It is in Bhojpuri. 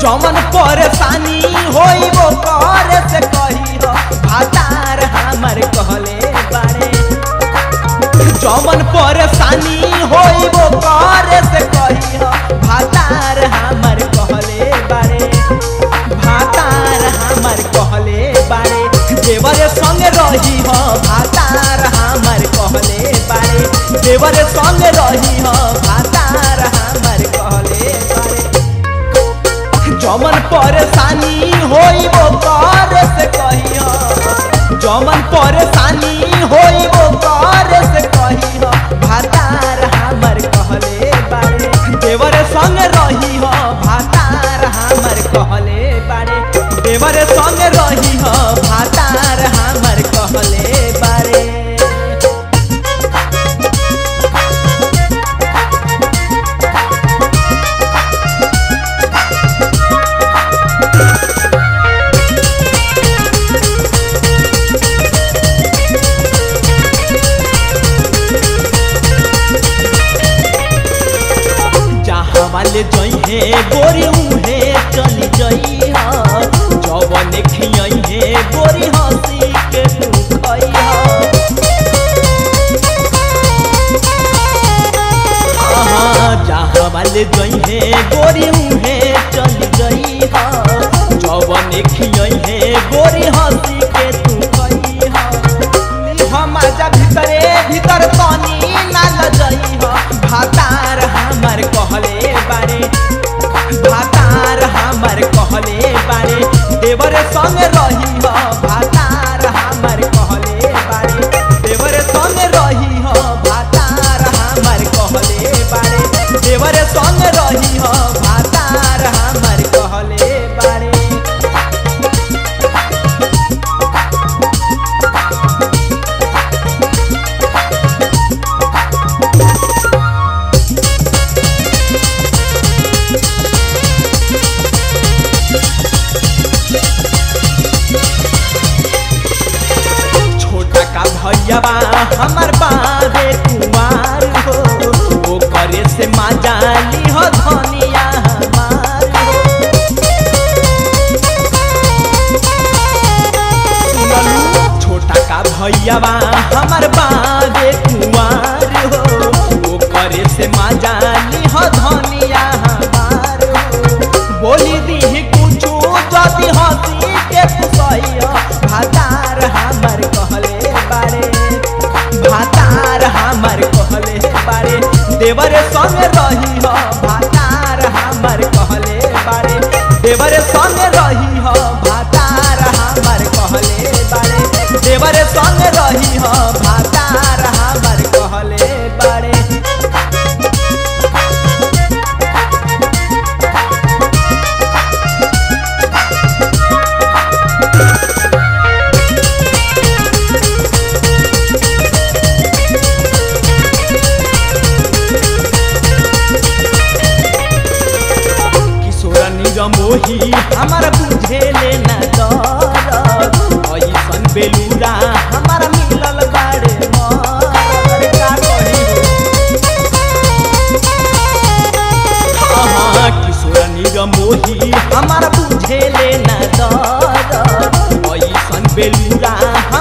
जमन परेशानी होई वो करे से कही हो भातार हमर कहले बारे जमन परेशानी होई वो करे से कही हो भातार हमर कहले बारे भातार हमर कहले बारे देवर संग रही हो भातार हमर कहले बारे देवर संग रही हो भातार हमर कहले बारे जमन परेशानी होई वो कर से कहियो जमन परेशानी होई वो कर से कहियो भातार हमर कहले बारे देवर संग रही हो भातार हमर कहले बारे देवर संग रही हो भातार हमर कहले बारे जहाँ वाले जइहे गोरी उहे चली जई ह जवन खियई हे गोरी हंसी के तू खई ह आहा, जहाँ वाले जइहे गोरी उहे चली जई ह जवन खियई हे गोरी हंसी के तू खई ह हम आजा भीतरे भीतर तनी ना लजई हो भातार हमर कहले बारे भातार हमर कहले बारे देवर संग रही हो भातार हमर कहले बारे देवर संग रही हो भातार हमर कहले बारे देवर संग रही हो भातार हमर कहले बारे छोटा का भैया बा हमर बाबे कुमार हो ओ करे से माँ जाली हो धनिया हमार हो सुनलू छोटा का भैया बा हमर बाबे कुमार हो ओ करे से माँ जाली हो धनिया हमार हो बोली दी कुछो जदी हंसी के पुसैया भातार हमर कहले बारे भातार हमर कहले बारे देवर संग रही हो भातार हमर कहले बारे देवर संग रही हो भातार हमर कहले बारे देवर संग रही हो भातार हमर कहले बारे किशोर निरमोही हमर बुझे लेना दर ऐसन बेलूरा हमर मिलल बारे मर का कही हाँ किशोर निरमोही हमर बुझे लेना दर ऐसन बेलूरा